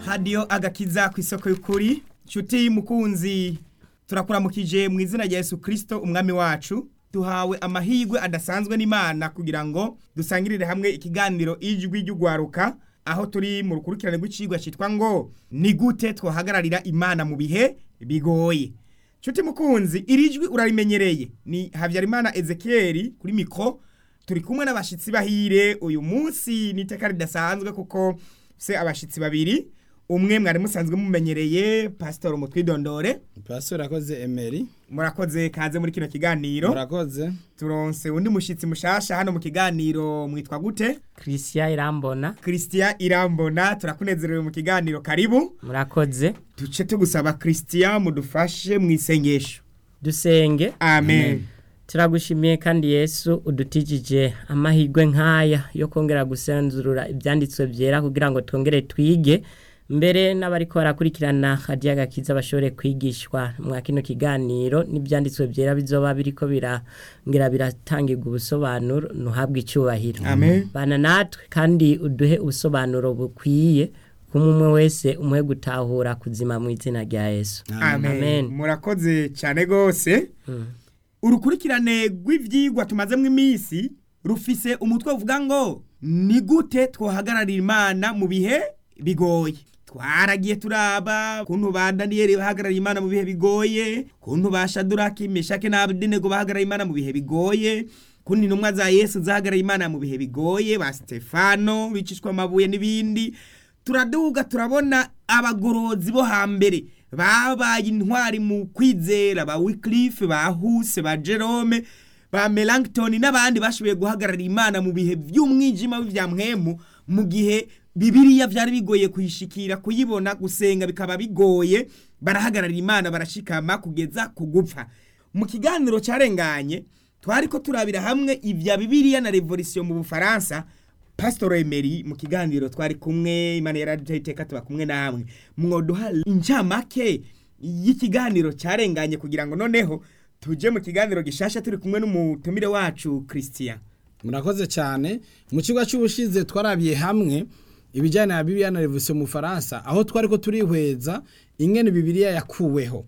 hadiyo agakiza ku isoko y'ukuri nshuti mukunzi turakuramukije mu izina rya Yesu kirisito umwami wacu duhawe amahirwe adasanzwe n'imana kugira ngo dusangirire hamwe ikiganiro ijwi ry'ugwaruka aho turi mu rukurikirane rw'icigwa cyitwa ngo ni gute twahagararira imana mu bihe bigoye nshuti mukunzi iri jwi urarimenyereye ni habyarimana ezekiyeri kuri mikoro turi kumwe n'abashyitsi bahire uyu munsi ni iteka ridasanzwe kuko se abashyitsi babiri umwe mwari musanzwe mumenyereye pasitoro mutwidondore pasitoro akoze emeri murakoze kaze muri kino kiganiro murakoze turonse undi mushyitsi mushasha hano mu kiganiro mwitwa gute christian irambona christian irambona turakunezerewe mu kiganiro karibu murakoze duce tugusaba christian mudufashe mu isengesho dusenge amen turagushimiye kandi yesu udutijije amahirwe nk'aya yo kongera gusenzurura ibyanditswe byera kugira ngo twongere twige mbere n'abari ko barakurikirana hadiya gakiza bashobore kwigishwa mwa kino kiganiro n'ibyanditswe byera bizoba biriko birangira biratangirwa ubusobanuro ntuhabwe icyubahiro amen bana natwe kandi uduhe ubusobanuro bukwiye kumwe umwe wese umuhe gutahura kuzima mu izina rya yesu amen Amen. murakoze cyane rwose urukurikirane rw'ibyigwa tumazemo iminsi rufise umutwe uvuga ngo ni gute twahagararira imana mu bihe bigoye twaragiye turaba ukuntu ba daniyeli bahagarariye imana mu bihe bigoye ukuntu ba shaduraki meshake na abedenego bahagarariye imana mu bihe bigoye ukuntu intumwa za yesu zahagarariye imana mu bihe bigoye ba stefano bicishwa amabuye n'ibindi turaduga turabona abagorozi bo hambere babaye intwari mu kwizera ba wikirife ba huse ba jerome ba melangitoni n'abandi bashoboye guhagararira imana mu bihe by'umwijima w'ibya mwemu mu gihe bibiriya byari bigoye kuyishikira kuyibona gusenga bikaba bigoye barahagararira imana barashikama kugeza ku gupfa mu kiganiro cyarenganye twari ko turabira hamwe ibya bibiriya na revolisiyo mu bufaransa pasitoro emeri mu kiganiro twari kumwe imana yaraduhaye iteka tuba kumwe namwe mwoduha incamake y'ikiganiro cyarenganye kugira ngo noneho tujye mu kiganiro gishasha turi kumwe n'umutumire wacu christian murakoze cyane mu kigo cy'ubushize twarabiye hamwe ibijyanye na bibiliya na revolisiyo mu bufaransa aho twari ko turihweza ingene bibiliya yakuweho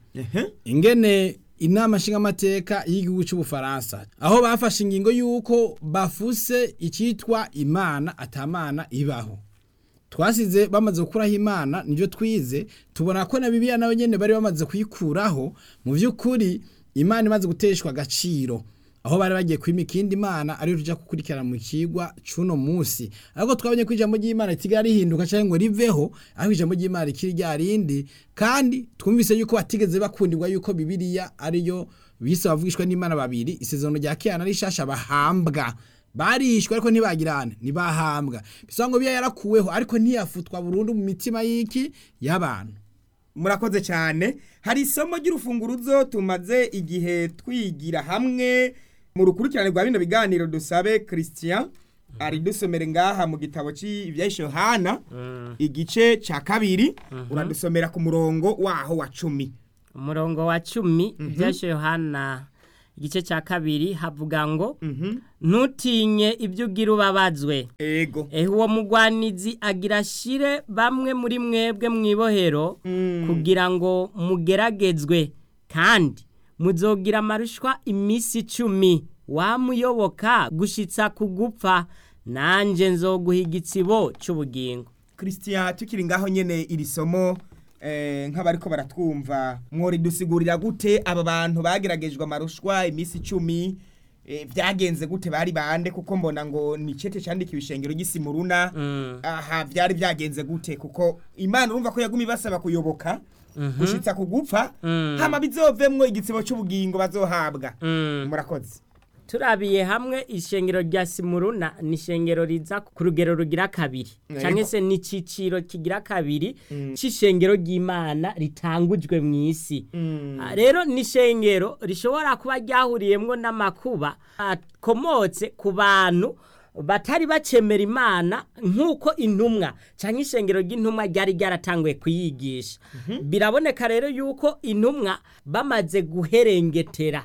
ingene inama nshingamateka y'igihugu cy'ubufaransa aho bafashe ingingo y'uko bafuse icyitwa imana atamana ibaho twasize bamaze gukuraho imana nibyo twize tubona ko na bibiliya nawe nyine bari bamaze kuyikuraho mu by'ukuri imana imaze guteshwa agaciro aho bari bagiye kwima ikindi imana ariyo tujya gukurikirana mu kigwa cy'uno munsi ariko twabonye ko ijambo ry'imana ritiga rihinduka cyangwa ngo riveho aho ijambo ry'imana rikiri rya rindi kandi twumvise yuko batigeze bakundirwa yuko bibiliya ariyo bise bavugishwa n'imana babiri isezerano rya kera rishasha bahambwa barishwe ariko ntibagirane ntibahambwa bisa ngo biya yarakuweho ariko ntiyafutwa burundu mu mitima y'iki y'abantu murakoze cyane hari isomo ry'urufunguruzo tumaze igihe twigira hamwe mu rukurikirane rwa bino biganiro dusabe christian ari dusomere ngaha mu gitabo cy'ibyahishe yohana igice cya kabiri uradusomera ku murongo waho wa cumi umurongo wa cumi ibyashe yohana igice cya kabiri havuga ngo ntutinye ibyo ugira ubabazwe ego ehe uwo mugwanizi agira ashire bamwe muri mwebwe mu ibohero kugira ngo mugeragezwe kandi muzogira amarushwa iminsi icumi wamuyoboka gushyitsa ku gupfa nanjye nzoguha igitsibo cy'ubugingo christian tukiri ngaho nyine iri somo eh, nk'abariko baratwumva mworidusigurira gute aba bantu bageragejwe amarushwa iminsi icumi eh, byagenze gute bari bande kuko mbona ngo ni cete candikiwe ishengero ry'isimuruna aha byari byagenze gute kuko imana urumva ko yaguma ibasaba kuyoboka gushitsa ku gupfa hama bizovemwo igitsibo cy'ubugingo bazohabwa murakoze turabiye hamwe ishengero rya simuruna ni ishengero riza ku rugero rugira kabiri Yego. cyangwa se ni icyiciro kigira kabiri cy'ishengero ry'imana ritangujwe mu isi Ah, rero ni ishengero rishobora kuba ryahuriyemo n'amakuba akomotse ku bantu batari bacemera imana nk'uko intumwa cyangwa ishengero ry'intumwa ryari ryaratanguye kuyigisha biraboneka rero yuko intumwa bamaze guherengetera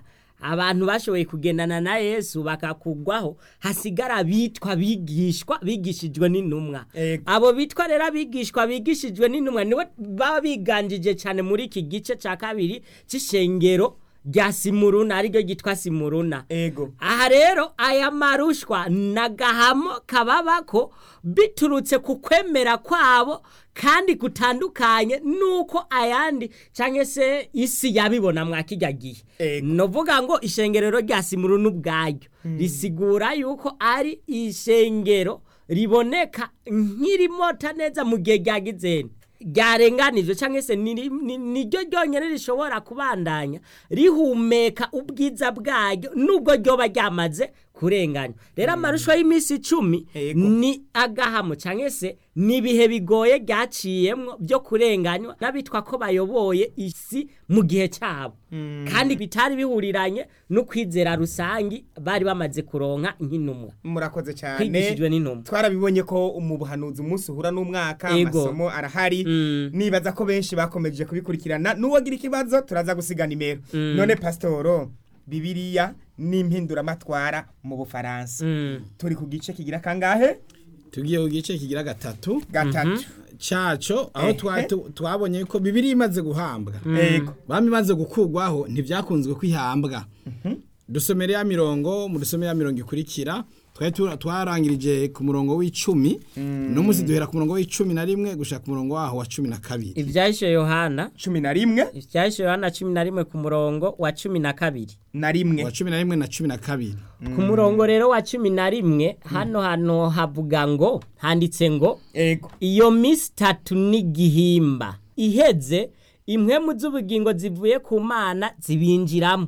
abantu bashoboye kugendana na yesu bakakugwaho hasigara bitwa bigishwa bigishijwe n'intumwa Ego. abo bitwa rero abigishwa bigishijwe n'intumwa nibo baba biganjije cyane muri iki gice cya kabiri cy'ishengero rya simuruna ariryo ryitwa simuruna ego aha rero aya marushwa nagahamo kababako biturutse ku kwemera kwabo kandi gutandukanye nuko ayandi cyangwa se isi yabibona mwa kijya gihe Ego. novuga ngo ishengerero rya simuruna ubwaryo risigura yuko ari ishengero riboneka nk'irimota neza mu gihe ryagizeni ryarenganijwe cyangwa se ni- ni- niryo ryonyine rishobora kubandanya rihumeka ubwiza bwaryo nubwo ryoba ryamaze kurenganywa rero amarusho y'iminsi icumi Ego. ni agahamo cyangwa se ni ibihe bigoye ryaciyemwo byo kurenganywa n'abitwa ko bayoboye isi mu gihe cyabo kandi bitari bihuriranye n'ukwizera rusangi bari bamaze kuronka nk'intumwa murakoze cyane kwigishijwe n'intumwa twarabibonye ko mu buhanuzi umunsi uhura n'umwaka Ego. amasomo arahari Mm. nibaza ko benshi bakomeje kubikurikirana n'uwagira ikibazo turaza gusiga nimero none pasitoro bibiriya n'impinduramatwara mu bufaransa Mm. turi ku gice kigira kangahe tugiye ku gice kigira gatatu gatatu caco aho Ehe. twa- tu- twabonye ko bibiri imaze guhambwa ego bami imaze gukugwaho ntibyakunzwe kwihambwa dusomere ya mirongo mu dusomere ya mirongo ikurikira twari tu- twarangirije ku murongo w'icumi no munsi duhera ku murongo w'icumi na rimwe gushaka ku murongo waho wa cumi na kabiri ibyahishe yohana cumi na rimwe ibyahishe yohana cumi na rimwe ku murongo wa cumi na kabiri na rimwe wa cumi na rimwe na cumi na kabiri ku murongo rero wa cumi na rimwe hano hano havuga ngo handitse ngo ego iyo minsi itatu n'igihimba iheze impwemu z'ubugingo zivuye ku mana zibinjiramo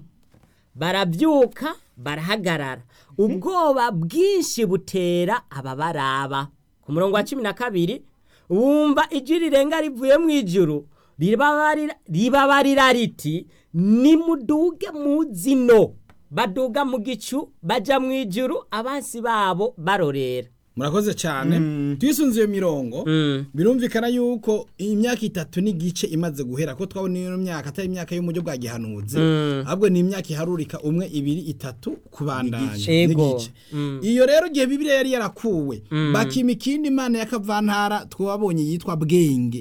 barabyuka barahagarara ubwoba bwinshi butera ababaraba ku murongo wa cumi na kabiri wumva ijwi rirenga rivuye mu ijuru ribabarira ribabarira riti nimuduge mu zino baduga mu gicu baja mu ijuru abansi babo barorera murakoze cyane twisunze iyo mirongo birumvikana yuko imyaka itatu n'igice imaze guhera ko twabona iyo myaka atari imyaka y'umujyo bwa gihanuzi ahubwo ni imyaka iharurika umwe ibiri itatu kubandanya Ego. n'igice iyo rero igihe bibiliya yari yarakuwe bakima ikindi imana y'akavantara twabonye yitwa bwenge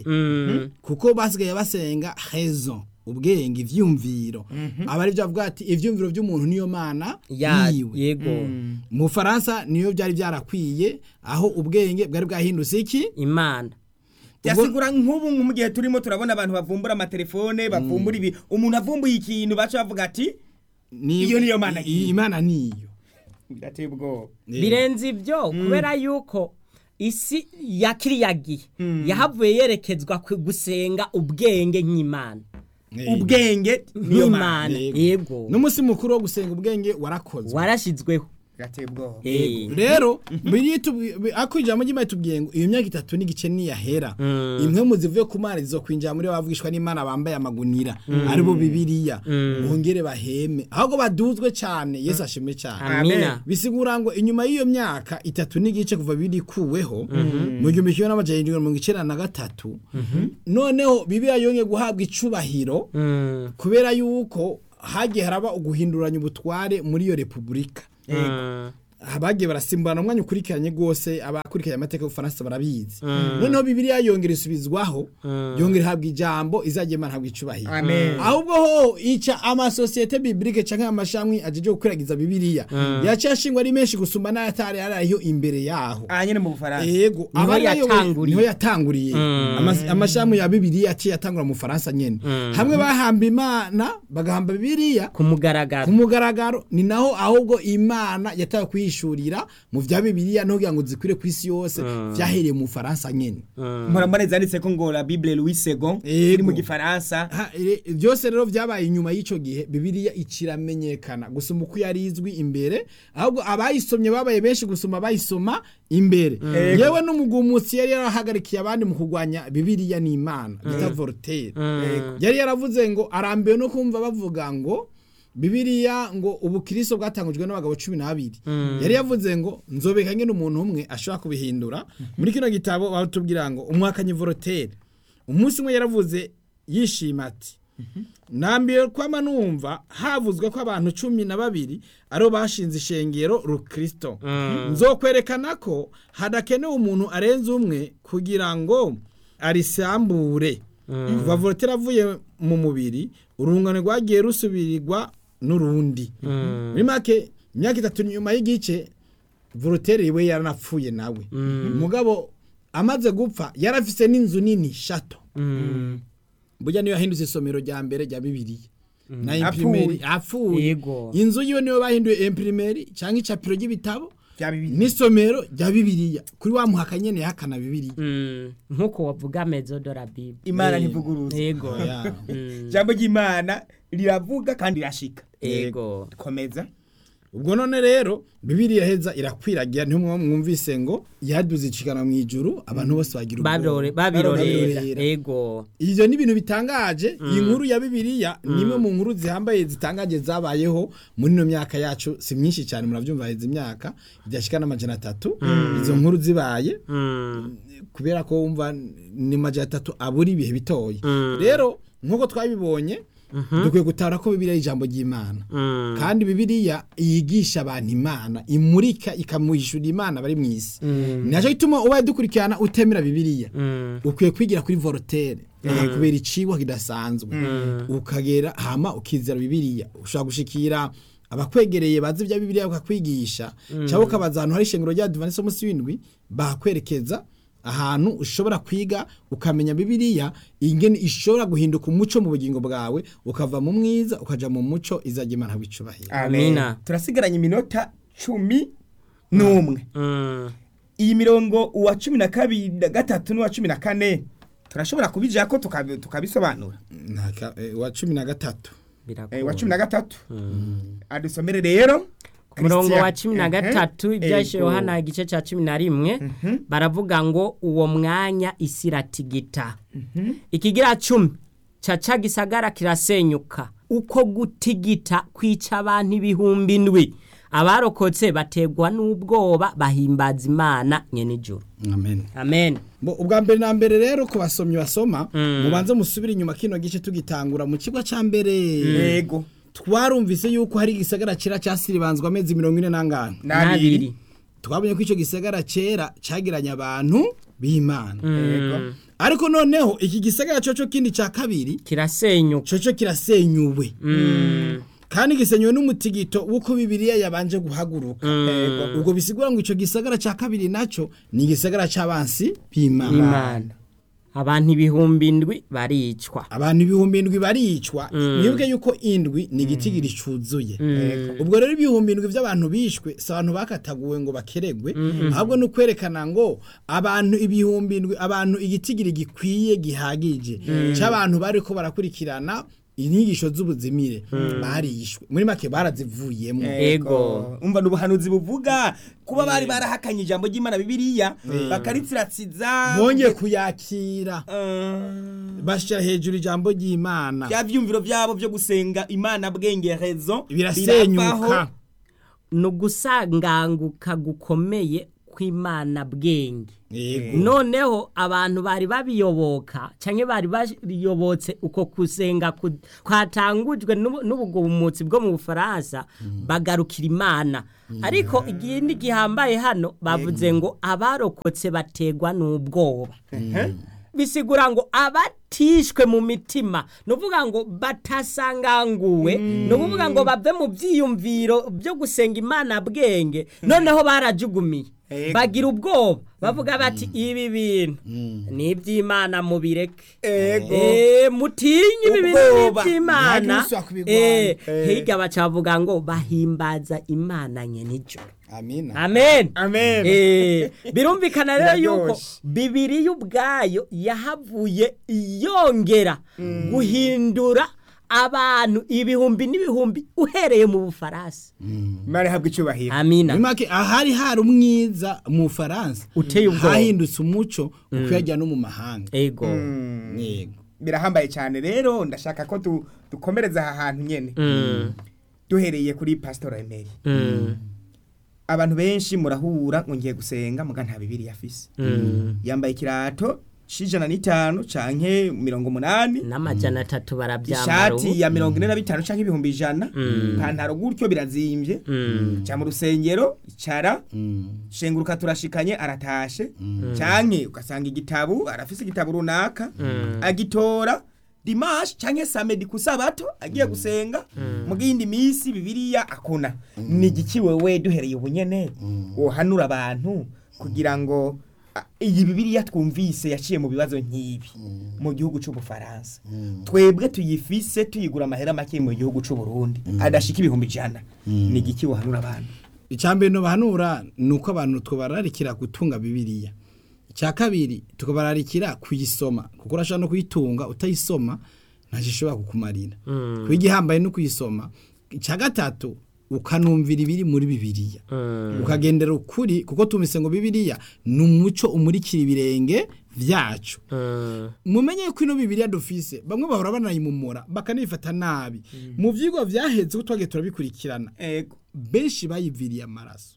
kuko basigaye basenga hezo ubwenge ivyumviro aba ari byo avuga ati ivyumviro by'umuntu niyo mana Ya- yiwe yego mu Faransa niyo byari byarakwiye aho ubwenge bwari bwahindutse iki imana yasigura nk'ubu mu gihe turimo turabona abantu bavumbura amatelefone bavumbura ibi umuntu avumbuye ikintu baca bavuga ati Ni- Iyo niyo mana i- yiwe. imana niyo birateye ubwoba birenze ibyo kubera yuko isi ya kiriya gihe yahavuye yerekezwa ku gusenga ubwenge nk'imana Eh, ubwenge niyo mana nk'imana Yego. yego n'umunsi mukuru wo gusenga ubwenge warakozwe warashyizweho birateye ubwoba Eh. rero biri ako ijambo ry'imana tubwiye ngo iyo myaka itatu n'igice niyahera imwe mu zivuye ku mana zizokwinjira muri bavugishwa n'imana bambaye amagunira aribo bibiliya bongere baheme ahubwo baduzwe cyane yesu ashimwe cyane amina bisigura ngo inyuma y'iyo myaka itatu n'igice kuva bibiri ikuweho mu gihumbi kimwe n'amajana irindwi na mirongo icyenda na gatatu noneho bibiliya yongeye guhabwa icubahiro Mm. kubera yuko hagiye haraba uguhinduranya ubutware muri iyo repubulika Mm. bagiye barasimburana umwanya ukurikiranye rwose abakurikiranye amateka y'ubufaransa barabizi noneho bibiliya yongera isubizwaho yongera ihabwa ijambo izajya imana habwa icubahiro amen ahubwo ho ica amasosiyete bibilike canke amashami ajeje gukwiragiza bibiliya yaciye ashingwa ari menshi gusumba n'ayatari ariyo imbere yaho aha nyine mu bufaransa yego Niho abari bayoboye- yatanguriye. niho yatanguriye Amas- amashami ya bibiliya yaciye yatangura mu faransa nyene hamwe bahamba imana bagahamba bibiliya ku mugaragaro ku mugaragaro ni naho ahubwo imana yatawe kuyishurira mu vya bibiliya no kugira ngo zikwire ku isi yose vyahereye mu faransa nyene murambane zanditse ko ngo la bible louis second Yego. iri mu gifaransa Ha, ire- byose rero vyabaye inyuma y'ico gihe bibiliya ikiramenyekana gusoma uko yari izwi imbere ahubwo abayisomye babaye benshi gusoma bayisoma imbere yewe n'umugumutsi yari yarahagarikiye abandi mu kurwanya bibiliya n'imana bita voltaire yari yaravuze ngo arambiwe no kumva bavuga ngo bibiliya ngo ubukristo bwatangujwe n'abagabo cumi n'abiri yari yavuze ngo nzobeka ngene umuntu umwe ashobora kubihindura muri kino gitabo batubwira ngo umwakanyi voltaire umunsi umwe yaravuze yishima ati nambiye kwama numva havuzwe ko abantu cumi na babiri aribo bashinze ishengero rukristo nzokwerekana ko hadakenewe umuntu arenze umwe kugira ngo arisambure kuva volotera avuye mu mubiri urungano rwagiye rusubirirwa n'urundi muri make imyaka itatu nyuma y'igice voloteri we yaranapfuye nawe umugabo amaze gupfa yarafise n'inzu nini shato burya niyo yahindutse isomero rya mbere rya bibiliya na imprimeri apfuye Yego. inzu yiwe niyo bahinduye imprimeri cyangwa icapiro ry'ibitabo bya bibiri n'isomero rya bibiliya kuri wa muhaka nyene yahakana bibiliya Mm, nk'uko wavuga mezo de la bible imana Eh. ntivuguruza yego Oya. Mm, ijambo ry'imana riravuga kandi rirashika yego komeza ubwo none rero bibiliya heza irakwiragira niho mwa- mwumvise ngo yaduze icikana mu ijuru abantu bose bagira Babirore- ubwoba babirorera Babirorera. yego ivyo ni ibintu bitangaje iyi nkuru ya bibiliya ni imwe mu nkuru zihambaye zitangaje zabayeho muri ino myaka yacu si myinshi cyane muravyumva heza imyaka idashika n'amajana atatu izo nkuru zibaye Mm, kubera ko wumva ni majana atatu abura ibihe bitoya rero nk'uko twabibonye dukwiye gutara ko bibiliya ari ijambo ry'imana mm, kandi bibiliya yigisha abantu imana imurika ikamuhishura imana bari mu isi nacyo gituma ubaye dukurikirana utemera bibiliya mm, ukwiye kwigira kuri vorotere kubera icibwa kidasanzwe ukagera hama ukizera bibiliya ushobora gushikira abakwegereye bazi ibya bibiliya bakakwigisha cyangwa ukabaza ahantu hari ishengero rya divanisi munsi w'indwi bakwerekeza ahantu ushobora kwiga ukamenya bibiliya ingene ishobora guhinduka umuco mu bugingo bwawe ukava mu mwiza ukaja mu muco izajya imana wicubahira Amina. turasigaranye iminota cumi n'umwe mm. iyi mirongo uwa cumi na kabiri na gatatu n'uwa cumi na kane turashobora kubijya ko tukabi- tukabisobanura Ntaka- eh, wa cumi na gatatu Biragoye. Eh, uwa cumi na gatatu adusomere rero ku murongo wa Christian. cumi na Mhm. gatatu ibyashe Ego. yohana igice cya cumi na rimwe baravuga ngo uwo mwanya isi iratigita ikigira cumi caca gisagara kirasenyuka uko gutigita kwica abantu ibihumbi ndwi abarokotse bategwa n'ubwoba bahimbaza imana nyene ijuru amen amen Bo, ubwa mbere na mbere rero ku basomyi basoma mubanze musubire inyuma kino gice tugitangura mu kigo ca mbere yego twarumvise yuko hari igisagara cera casiribanzwe amezi mirongo ine n'angana n'abiri twabonye ko ico gisagara cera cagiranye abantu b'imana yego ariko noneho iki gisagara coco kindi ca kabiri kirasenyuka coco kirasenyuwe Mm, kandi gisenywe n'umutigito w'uko bibiliya yabanje guhaguruka yego ubwo bisigura ngo ico gisagara ca kabiri naco ni igisagara c'abansi b'imana imana abantu ibihumbi ndwi baricwa abantu ibihumbi indwi baricwa mwibuke yuko indwi ni igitigiri cuzuye ubwo rero ibihumbi indwi by'abantu bishwe si abantu bakataguwe ngo bakeregwe ahubwo ni ukwerekana ngo abantu ibihumbi indwi abantu igitigiri gikwiye gihagije cy'abantu bari ko barakurikirana inyigisho z'ubuzimire barishwe muri make barazivuyemo Ego. umva ni ubuhanuzi buvuga kuba bari barahakanye ijambo ry'imana bibiliya bakaritsiratsiza bongeye kuyakira Eh, bashyira hejuru ijambo ry'imana bya byumviro byabo byo gusenga imana bwengerezo birasenyuka ni ugusanganguka gukomeye kw'imana bwenge yego noneho abantu bari babiyoboka cyangwa bari bayobotse uko kusenga ku- kwatangujwe n'ubu- n'ubugumutsi bwo mu bufaransa bagarukira imana ariko ikindi gihambaye hano bavuze ngo abarokotse bategwa n'ubwoba bisigura ngo abatishwe mu mitima ni ukuvuga ngo batasanganguwe ni ukuvuga ngo bave mu byiyumviro byo gusenga imana bwenge noneho barajugumiye Ego. bagira ubwoba bavuga bati ibi bintu ni iby'imana mubireke Ego. Eh, mutinye ibi bintu ni Ubwoba. iby'imana Ntihagire usubira kubirwanya. Eh, Eh. hirya bacavuga ngo bahimbaza imana nyenijoro amina amen Amen. Eh, birumvikana rero yuko Biraryoshe. bibiriya ubwayo yahavuye yongera guhindura abantu ibihumbi n'ibihumbi uhereye mu bufaransa imana ihabwa icyubahiro amina muri make ahari hari umwiza mu Faransa Uteye ubwoba. hahindutse umuco ukwiyajya no mu mahanga ego yego birahambaye cyane rero ndashaka ko tu- dukomereza aha hantu nyene Mm, duhereye kuri pasitora emeri mm, abantu benshi murahura ngo ngiye gusenga muga nta bibiri yafise mm, yambaye ikirato c'ijana n'itanu canke mirongo umunani n'amajana atatu barabyambara ishati ya mirongo ine na bitanu canke ibihumbi ijana ipantaro gutyo birazimvye ca mu rusengero icara shenguruka turashikanye aratashe canke ugasanga igitabu arafise igitabu runaka agitora dimanche canke samedi ku sabato agiye gusenga mu gindi misi bibiliya akona ni igiki wewe duhereye ubunyene wohanura abantu kugira ngo a- iyi bibiliya twumvise yaciye mu bibazo nk'ibi mu gihugu c'ubufaransa twebwe tuyifise tuyigura amahera make mu gihugu c'uburundi adashika ibihumbi ijana ni igiki wohanura abantu icambere no bahanura nuko abantu twobararikira gutunga bibiliya icya kabiri tukabararikira kuyisoma kuko urashobora no kuyitunga utayisoma ntacyo ishobora kukumarira kuba igihambaye no kuyisoma icya gatatu ukanumvira ibiri muri bibiliya ukagendera ukuri kuko tumise ngo bibiliya ni umuco umurikira ibirenge vyacu mumenye ko ino bibiliya dufise bamwe bahora banayimumura bakanayifata nabi mu vyigwa vyaheze ko twagiye turabikurikirana ego benshi bayiviriye amaraso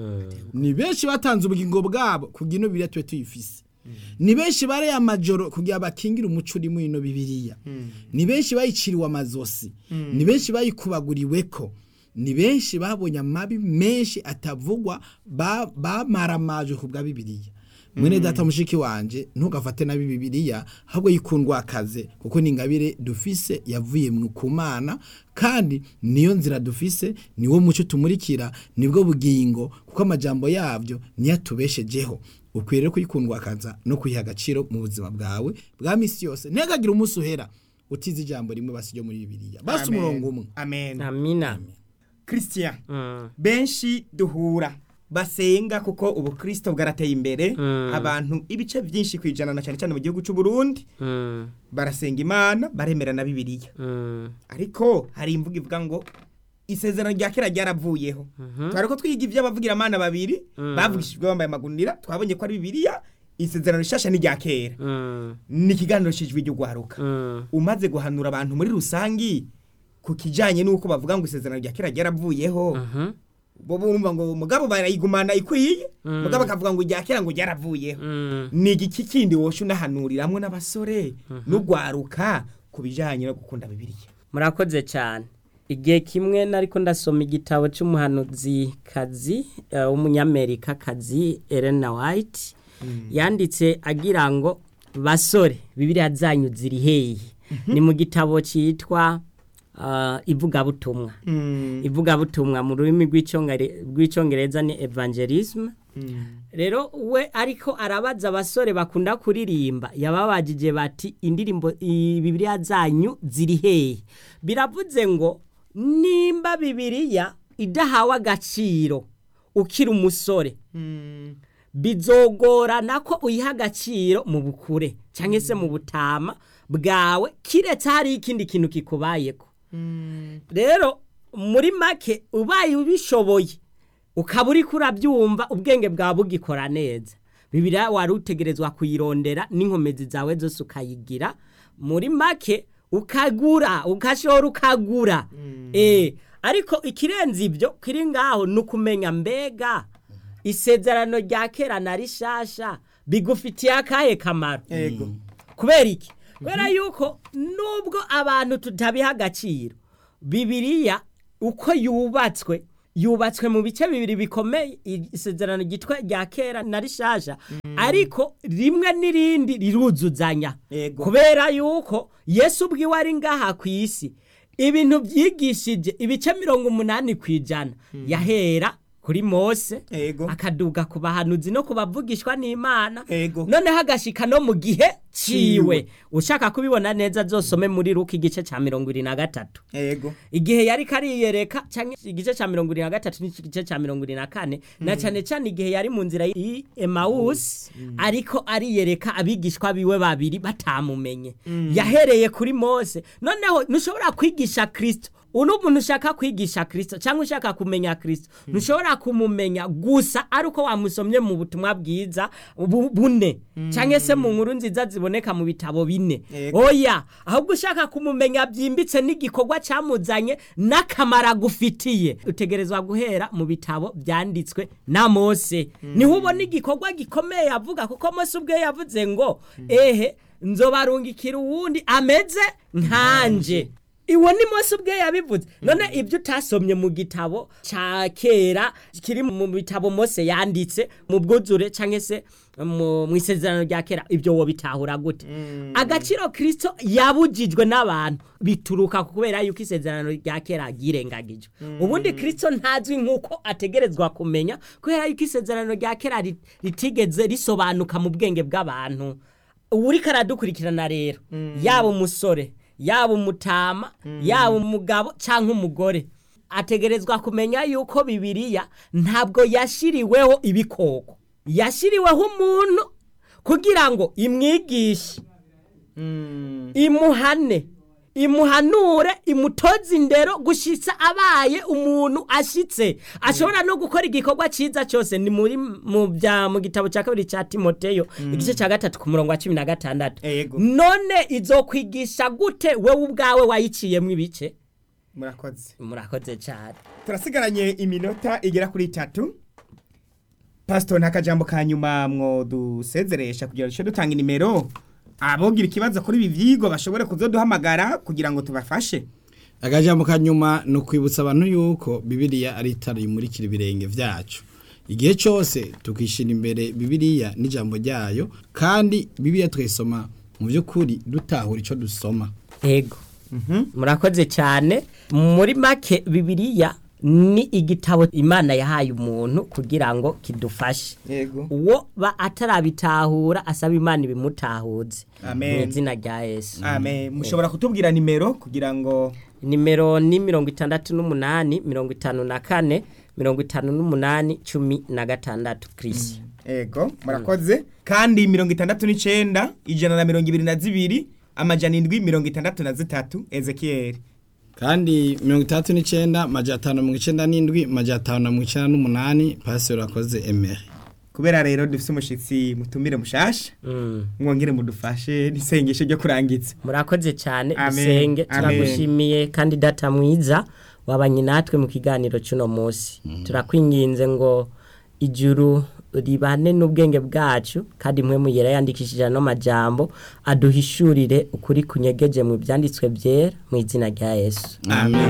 ni benshi batanze ubugingo bwabo kugira ino bibiliya tube tuyifise ni benshi bareye amajoro kugira bakingire umuco uri muri ino bibiliya ni benshi bayiciriwe amazosi ni benshi bayikubaguriweko ni benshi babonye amabi menshi atavugwa ba- bamaramajwe ku bwa bibiliya mwene data mushiki wanje ntugafate nabi bibiliya ahubwo yikundwa akaze kuko ni ingabire dufise yavuye mu kumana kandi niyo nzira dufise niwo muco tumurikira nibwo bugingo kuko amajambo yabyo niyo atubeshejeho ukwiye rero kuyikundwa akaza no kuyiha agaciro mu buzima bwawe bwa misi yose ntihagagire umunsi uhera utize ijambo rimwe basi ryo muri bibiliya basi Amen. umurongo umwe amen amina christian Mm. benshi duhura basenga kuko ubukristo bwarateye imbere Mm. abantu ibice byinshi ku ijana na cyane cyane mu gihugu cy'u Burundi Mm. barasenga imana baremera na bibiliya Mm. ariko hari imvugo ivuga ngo isezerano rya kera ryaravuyeho twari ko twiga iby'abavugira amana babiri bavugishijwe bambaye amagunira twabonye ko ari bibiliya isezerano rishasha ni rya kera Mm. ni ikiganiro cy'ijwi ry'ugwaruka Mm. umaze guhanura abantu muri rusangi ku kijanye n'uko bavuga ngo isezerano rya kera ryaravuyeho Mhm. bo bumva ngo mugabo barayigumana ikwiye mugabo akavuga ngo irya kera ngo ryaravuyeho Mm. ni igiki kindi wosha unahanuriramwo n'abasore n'ugwaruka ku bijanye no gukunda bibiliya murakoze cyane igihe kimwe nariko ndasoma igitabo cy'umuhanuzi kazi eh, w'umunyamerika kazi Elena White yanditse agira ngo basore bibiliya zanyu ziri hehe ni mu gitabo cyitwa uh, ivugabutumwa ivugabutumwa mu rurimi rw'icyongere- rw'icyongereza ni evangelism rero we ariko arabaza abasore bakunda kuririmba yababajije bati indirimbo i- bibiliya zanyu ziri hehe biravuze ngo nimba bibiliya idahawe agaciro ukiri umusore bizogorana ko uyiha agaciro mu bukure cyangwa se mu butama bwawe kiretse hari ikindi kintu kikubayeko rero muri make ubaye ubishoboye ukaba uri kurabyumva ubwenge bwawe bugikora neza bibiriya wari utegerezwa kuyirondera n'inkomezi zawe zose ukayigira muri make ukagura ugashora ukagura eh ariko ikirenze ibyo kiri ngaho ni ukumenya mbega isezerano rya kera na rishasha bigufitiye akahe kamaro ego kubera iki kubera yuko nubwo abantu tutabiha agaciro bibiriya uko yubatswe yubatswe mu bice bibiri bikomeye isezerano ryitwa rya kera na rishasha ariko rimwe n'irindi riruzuzanya Yego. kubera yuko yesu ubwiwe ari ngaha ku isi ibintu byigishije ibice mirongo umunani ku ijana yahera kuri mose Ego. akaduga ku bahanuzi no ku bavugishwa n'imana Ego. noneho agashika no mu gihe ciwe Ciwe. ushaka kubibona neza zosome muri ruka igice ca mirongo ibiri na gatatu ego igihe yari kariyereka canke igice ca mirongo ibiri na gatatu n'igice ca mirongo ibiri na kane na cane cane igihe yari mu nzira y'i emawusi ariko ariyereka abigishwa biwe babiri batamumenye yahereye kuri mose noneho ntushobora kwigisha kristo uri umuntu ushaka kwigisha kirisito cyangwa ushaka kumenya kirisito ntushobora kumumenya gusa ari uko wamusomye mu butumwa bwiza bu- bune cyangwa se mu nkuru nziza ziboneka mu bitabo bine Yego. oya ahubwo ushaka kumumenya byimbitse n'igikorwa cyamuzanye n'akamaro agufitiye utegerezwa guhera mu bitabo byanditswe na mose niho ubona igikorwa gikomeye yavuga kuko mose ubwe yavuze ngo ehe nzobarungikira uwundi ameze nkanje iwo ni mose ubwe yabivuze none ibyo utasomye mu gitabo cya kera kiri mu bitabo mose yanditse mu bwuzure cyangwa se mu mu isezerano rya kera ibyo wo bitahura gute agaciro kirisito yabujijwe n'abantu bituruka ku kubera yuko isezerano rya kera ryirengagijwe ubundi kirisito ntazwi nk'uko ategerezwa kumenya kubera yuko isezerano rya kera rit- ritigeze risobanuka mu bwenge bw'abantu uriko aradukurikirana rero yaba umusore yaba umutama yaba umugabo cyangwa umugore ategerezwa kumenya yuko bibiliya ntabwo yashyiriweho ibikoko yashyiriweho umuntu kugira ngo imwigishe imuhane imuhanure imutoze indero gushyitsa abaye umuntu ashyitse ashobora no gukora igikorwa cyiza cyose ni muri mu bya mu gitabo cya kabiri cya timoteyo igice cya gatatu ku murongo wa cumi na gatandatu Yego. none izokwigisha gute wowe ubwawe wayiciyemo ibice murakoze murakoze cyane turasigaranye iminota igera kuri itatu pasito nta kajambo ka nyuma mwo dusezeresha kugira ngo duce dutanga inimero abogira ikibazo kuri ibi byigwa bashobore kuzoduhamagara kugira ngo tubafashe akajambo ka nyuma ni ukwibutsa abantu yuko bibiliya ari itara rimurikira ibirenge byacu igihe cyose tukishyira imbere bibiliya n'ijambo ryayo kandi bibiliya tuyisoma mu by'ukuri dutahura icyo dusoma yego murakoze cyane muri make bibiliya ni igitabo imana yahaye umuntu kugira ngo kidufashe yego uwo ba atarabitahura asaba imana ibimutahuze Amen. mu izina rya yesu amen mushobora kutubwira nimero kugira ngo nimero ni mirongo itandatu n'umunani mirongo itanu na kane mirongo itanu n'umunani cumi na gatandatu kirisi ego murakoze kandi mirongo itandatu n'icyenda ijana na mirongo ibiri na zibiri amajana indwi mirongo itandatu na zitatu ezekiyeli kandi mirongo itandatu n'icyenda majana atanu na mirongo icyenda n'indwi majana atanu na mirongo icyenda n'umunani pasiteri wakoze emeri kubera rero dufite umushyitsi mutumire mushasha Mm. mwongere mudufashe n'isengesho ryo kurangiza murakoze cyane Amen. dusenge Amen. turagushimiye kandi data mwiza wabanye natwe mu kiganiro cy'uno munsi turakwinginze ngo ijuru ribane n'ubwenge bwacu kandi mwe muyera yandikishije ano majambo aduhishurire ukuri kunyegeje mu byanditswe byera mu izina rya yesu amen